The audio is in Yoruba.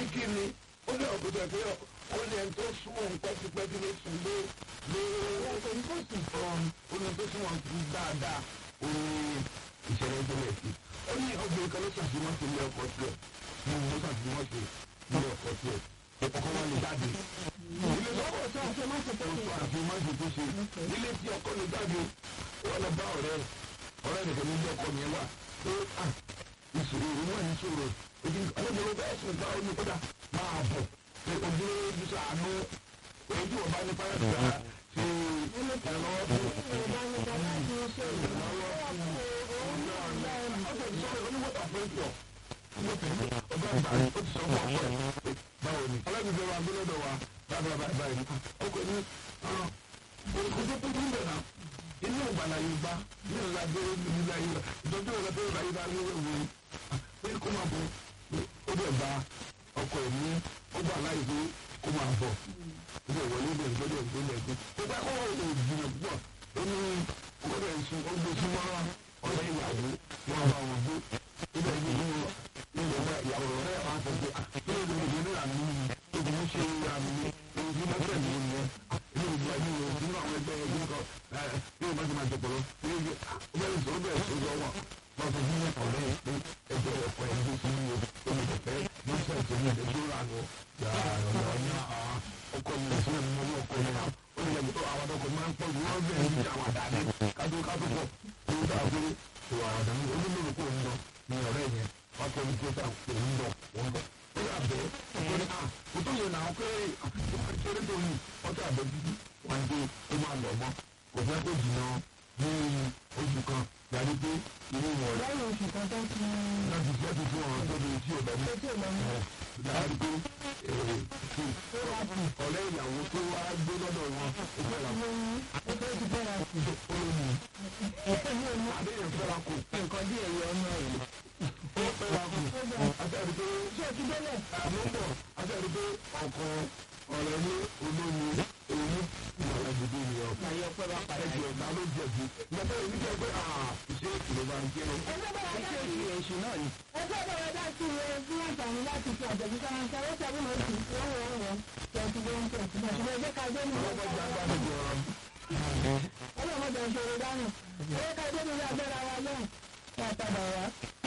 ní kí ni ó ní ọ̀gbọ́dọ̀ ẹ̀ pé ó ní ẹni tó sún òun pẹ́tipẹ́ti ló sùn lé lé ọ̀hún ó ní tó sún wọn dáadáa ó ní ìṣẹ̀lẹ̀ ìṣẹ̀lẹ̀ sí ó ní ọgbẹ́ kan ló ṣàfihàn sí ilé ọkọ̀ tiẹ̀ ní ìlú ṣàfihàn sí ilé ọkọ̀ tiẹ̀ ọkọ̀ wọn lè jáde ilé lọ́wọ́ tó àṣẹ má ṣe tó ṣe àṣẹ má ṣe tó ṣe ilé tí ọkọ̀ lè jáde wọn lọ bá ọ̀rẹ́ ọ̀rẹ́ nìkan ní ilé ọkọ̀ yẹn wà pé à ìṣòro ìwọ̀n ní ìṣòro èdè ọlọ́dún bẹ́ẹ̀ sùn bá omi kódà máa bọ̀ pé ojú ojú sàánú èyí tí wọ́n bá ní pàrọ̀ sí ṣe ìrànlọ́wọ́ fún báwo ni ọlọ́dún wa gbọ́dọ̀ wa bábà báyìí báyìí ọkọ̀ ní ọkọ̀ tó kún bẹ̀ náà inú ìgbàlá yìí bá ní ìlà abẹ́rẹ́ ní ìlà yìí ìtọ́jú ìlà abẹ́rẹ́ ìlà yìí bá ní ìwé ìwé pé kó máa bọ̀ ó dẹ̀ bá ọkọ̀ ẹ̀ ní ó gbà láì pé kó máa bọ̀ ó dẹ̀ wọlé dẹ̀ ìtọ́jú ẹ̀ gbélé ẹ̀gbẹ́ ó bá kọ́ ọ̀rọ̀ ìjìnlẹ̀ púpọ̀ ó ní ọgọ́dọ̀ ìsun ó gbé súnmọ́ ọ̀rẹ́ ìyàwó wọn bá wọn gbé ó dẹ̀ ní ìlú ilẹ̀ náà ìyàwó rẹ̀ máa sọ pé kí ló dé ìdílé àmì ìdílé ṣe àmì ìdílé tẹ̀lé ní ilé ìgbà yìí o nínú àwọn ẹgbẹ́ ẹgbẹ́ kan bí o bá ti máa jẹ pọ̀lọ́ bí o bẹ̀rẹ̀ sọ bẹ̀rẹ̀ sọ lọ wọn wọn sọ fún ọ̀rẹ́ pé ẹgbẹ́ ọkọ̀ ẹ̀ ló ti ní o ó lè tẹ̀fẹ́ ló sọ ètò ní ẹgbẹ́ tó rà nù yàrá ní ọkọ̀ mi sí ẹ̀mí ọwọ́ ọkọ̀ mi náà ó lè yẹ kó àwọn ọkọ̀ máa ń pọ̀ jù wọ́n bẹ̀rẹ̀ ní àwọn àdáni kátó kátó pọ̀ tó ń dà pé ìwà àdáni olólùwẹ̀ kò ń lọ ní ọ̀rẹ́ yẹn wọ́n tọ́ ní kí ó sà òun lọ òun lọ ó yà bẹ́ẹ̀ ó ní à kò tó yẹ náà pé kéré tó yìí ọtí àbẹ̀ títí wọn dé ó máa lọ mọ́ kò fẹ́ kó jìnnà ní oṣù kan yàrá pé inú wọn rẹ̀ lẹ́yìn oṣù kan tó ti láti fẹ́ ti fún ọ̀rọ̀ tó di tí ò lọ mọ́ tó lọ mọ́ yàrá pé ọ̀rẹ́ ìyàwó tó wá gbé lọ́dọ̀ wọn ó fẹ́ ra lóyún ó tó ti bẹ́ra sí ó lóyún àdéhùn fẹ́ra kù nǹkan díẹ̀ yọ ọmọ rẹ̀. ó fẹ́ra kù àtẹ̀rí pé ṣé o ti délẹ̀? àmúbọ̀ àtẹ̀rí pé ọkọ̀ ọ̀rẹ́ ní olómi èyí ìwọ̀n ẹ̀dùdú ni ọ̀ Àyè ọpẹ́ bá padà ẹ̀jẹ̀ ọ̀gá ló jẹ̀bi ìgbàgbọ́ èmi jẹ́ pé ìṣe ìrọ̀bà ń kéré. ẹgbẹ́ bá wà ìṣe láti ìṣe èṣù náà ni. ẹgbẹ́ bá wà láti rẹ fún àǹfààní láti fi àjẹ̀bí sára ń sáré tàbí mọ̀ sí wọ́n wọ́n wọ́n tẹ̀sí ló ń tẹ̀sí bọ̀ ṣùgbọ́n ẹgbẹ́ ká dé nínú ọlọ́gbọ́n jẹ́ agbára jọ ọlọ́mọdé ń ṣe eré dánù ẹgbẹ́ ká dé nínú agbára wa lọ́hùn ká padà wá.